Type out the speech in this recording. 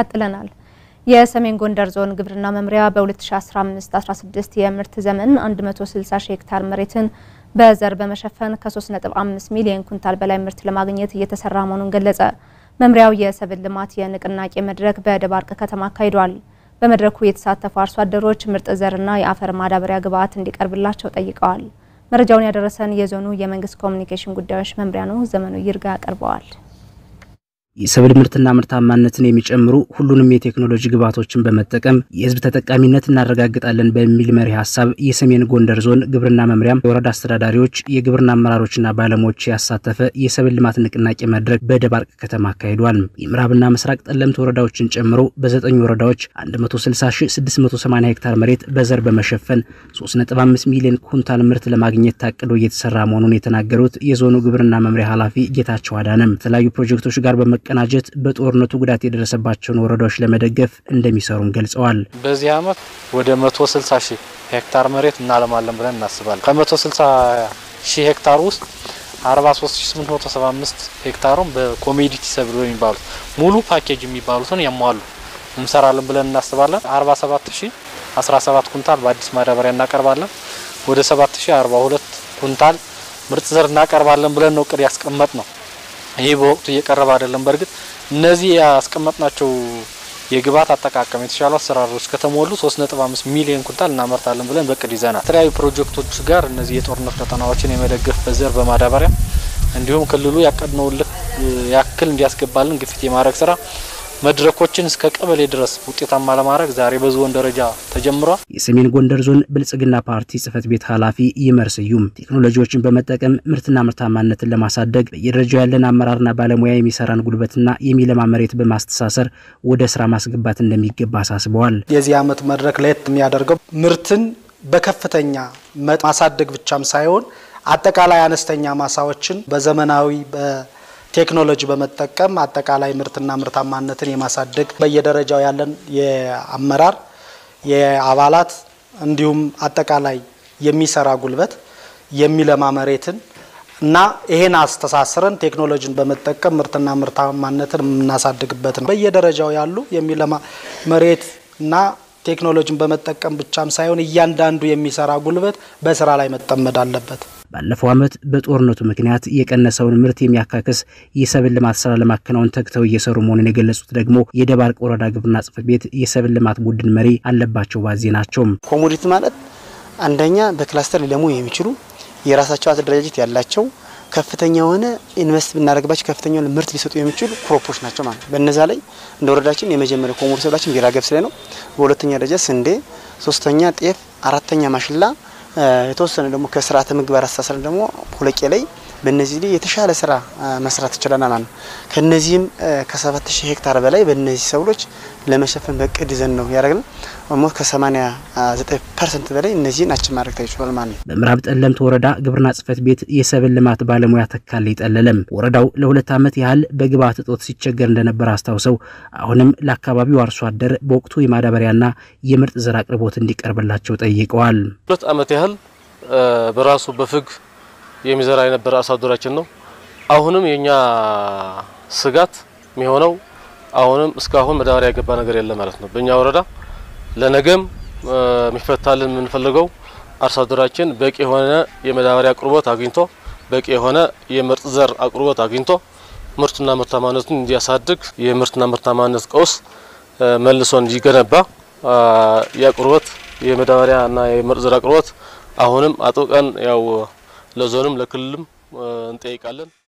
ቀጥለናል። የሰሜን ጎንደር ዞን ግብርና መምሪያ በ2015/16 የምርት ዘመን 160 ሺህ ሄክታር መሬትን በዘር በመሸፈን ከ3.5 ሚሊዮን ኩንታል በላይ ምርት ለማግኘት እየተሰራ መሆኑን ገለጸ። መምሪያው የሰብል ልማት የንቅናቄ መድረክ በደባርቅ ከተማ አካሂዷል። በመድረኩ የተሳተፉ አርሶ አደሮች ምርጥ ዘርና የአፈር ማዳበሪያ ግብዓት እንዲቀርብላቸው ጠይቀዋል። መረጃውን ያደረሰን የዞኑ የመንግስት ኮሚኒኬሽን ጉዳዮች መምሪያ ነው። ዘመኑ ይርጋ ያቀርበዋል። የሰብል ምርትና ምርታማነትን የሚጨምሩ ሁሉንም የቴክኖሎጂ ግብዓቶችን በመጠቀም የሕዝብ ተጠቃሚነት እናረጋግጣለን በሚል መሪ ሀሳብ የሰሜን ጎንደር ዞን ግብርና መምሪያም የወረዳ አስተዳዳሪዎች፣ የግብርና አመራሮችና ባለሙያዎች ያሳተፈ የሰብል ልማት ንቅናቄ መድረክ በደባርቅ ከተማ አካሂዷል። የምዕራብና ምስራቅ ጠለምት ወረዳዎችን ጨምሮ በዘጠኝ ወረዳዎች 160680 ሄክታር መሬት በዘር በመሸፈን 3.5 ሚሊዮን ኩንታል ምርት ለማግኘት ታቅዶ እየተሰራ መሆኑን የተናገሩት የዞኑ ግብርና መምሪያ ኃላፊ ጌታቸው አዳነም ከተለያዩ ፕሮጀክቶች ጋር በመ ቀናጀት በጦርነቱ ጉዳት የደረሰባቸውን ወረዳዎች ለመደገፍ እንደሚሰሩም ገልጸዋል። በዚህ ዓመት ወደ 160 ሺህ ሄክታር መሬት እናለማለን ብለን እናስባለን። ከ160 ሺህ ሄክታር ውስጥ 43875 ሄክታሩን በኮሜዲቲ ሰብል የሚባሉት ሙሉ ፓኬጅ የሚባሉትን ያሟሉ እንሰራለን ብለን እናስባለን። 47017 ኩንታል በአዲስ ማዳበሪያ እናቀርባለን። ወደ 7042 ኩንታል ምርጥ ዘር እናቀርባለን ብለን ነው እቅድ ያስቀመጥ ነው። ይህ በወቅቱ እየቀረበ አይደለም። በእርግጥ እነዚህ ያስቀመጥናቸው የግብዓት አጠቃቀም የተሻሉ አሰራሮች ከተሞሉ 3.5 ሚሊዮን ኩንታል እናመርታለን ብለን በቅድ ይዘናል። የተለያዩ ፕሮጀክቶች ጋር እነዚህ የጦርነት ቀጠናዎችን የመደገፍ በዘር በማዳበሪያ እንዲሁም ክልሉ ያቀድነውን ልክ ያክል እንዲያስገባልን ግፊት የማድረግ ስራ መድረኮችን እስከ ቀበሌ ድረስ ውጤታማ ለማድረግ ዛሬ በዞን ደረጃ ተጀምሯል። የሰሜን ጎንደር ዞን ብልጽግና ፓርቲ ጽህፈት ቤት ኃላፊ ይመር ስዩም ቴክኖሎጂዎችን በመጠቀም ምርትና ምርታማነትን ለማሳደግ በየደረጃው ያለን አመራርና ባለሙያ የሚሰራን ጉልበትና የሚለማ መሬት በማስተሳሰር ወደ ስራ ማስገባት እንደሚገባ አሳስበዋል። የዚህ ዓመት መድረክ ለየት የሚያደርገው ምርትን በከፍተኛ ማሳደግ ብቻም ሳይሆን አጠቃላይ አነስተኛ ማሳዎችን በዘመናዊ ቴክኖሎጂ በመጠቀም አጠቃላይ ምርትና ምርታማነትን የማሳደግ በየደረጃው ያለን የአመራር የአባላት እንዲሁም አጠቃላይ የሚሰራ ጉልበት የሚለማ መሬትን እና ይሄን አስተሳስረን ቴክኖሎጂን በመጠቀም ምርትና ምርታማነትን የምናሳድግበት ነው። በየደረጃው ያሉ የሚለማ መሬት እና ቴክኖሎጂን በመጠቀም ብቻም ሳይሆን እያንዳንዱ የሚሰራ ጉልበት በስራ ላይ መጠመድ አለበት። ባለፈው ዓመት በጦርነቱ ምክንያት የቀነሰውን ምርት የሚያካክስ የሰብል ልማት ስራ ለማከናወን ተግተው እየሰሩ መሆኑን የገለጹት ደግሞ የደባርቅ ወረዳ ግብርና ጽሕፈት ቤት የሰብል ልማት ቡድን መሪ አለባቸው ባዜ ናቸው። ኮሞዲቲ ማለት አንደኛ በክላስተር ሊለሙ የሚችሉ የራሳቸው አደረጃጀት ያላቸው ከፍተኛ የሆነ ኢንቨስት ብናደርግባቸው ከፍተኛ የሆነ ምርት ሊሰጡ የሚችሉ ክሮፖች ናቸው ማለት ነው። በእነዛ ላይ እንደ ወረዳችን የመጀመሪያ ኮሞዲቲ ሰብላችን ቢራ ገብስ ላይ ነው። በሁለተኛ ደረጃ ስንዴ፣ ሶስተኛ ጤፍ፣ አራተኛ ማሽላ የተወሰነ ደግሞ ከስርዓተ ምግባር አስተሳሰር ደግሞ ሁለቄ ላይ በእነዚህ ላይ የተሻለ ስራ መስራት ይችላል ማለት ነው። ከነዚህም ከ7000 ሄክታር በላይ በእነዚህ ሰብሎች ለመሸፈን በቅድ ይዘን ነው ያደረግነው። ኦልሞስት ከ89 ፐርሰንት በላይ እነዚህን አችን ማድረግ ተችሏል ማለት ነው። በምዕራብ ጠለምት ወረዳ ግብርና ጽሕፈት ቤት የሰብል ልማት ባለሙያ ተካልኝ ጠለለም ወረዳው ለሁለት ዓመት ያህል በግብዓት እጦት ሲቸገር እንደነበር አስታውሰው አሁንም ለአካባቢው አርሶ አደር በወቅቱ የማዳበሪያና የምርጥ ዘር አቅርቦት እንዲቀርብላቸው ጠይቀዋል። ሁለት ዓመት ያህል በራሱ በፍግ የሚዘራ የነበረ አርሶ አደራችን ነው። አሁንም የኛ ስጋት የሚሆነው አሁንም እስካሁን ማዳበሪያ የገባ ነገር የለም ማለት ነው። በእኛ ወረዳ ለነገም የሚፈታልን የምንፈልገው አርሶ አደራችን በቂ የሆነ የማዳበሪያ አቅርቦት አግኝቶ በቂ የሆነ የምርጥ ዘር አቅርቦት አግኝቶ ምርቱና ምርታማነቱን እንዲያሳድግ የምርትና ምርታማነት ቀውስ መልሶ እንዲገነባ የአቅርቦት የማዳበሪያ እና የምርጥ ዘር አቅርቦት አሁንም አጥብቀን ያው ለዞንም ለክልልም እንጠይቃለን።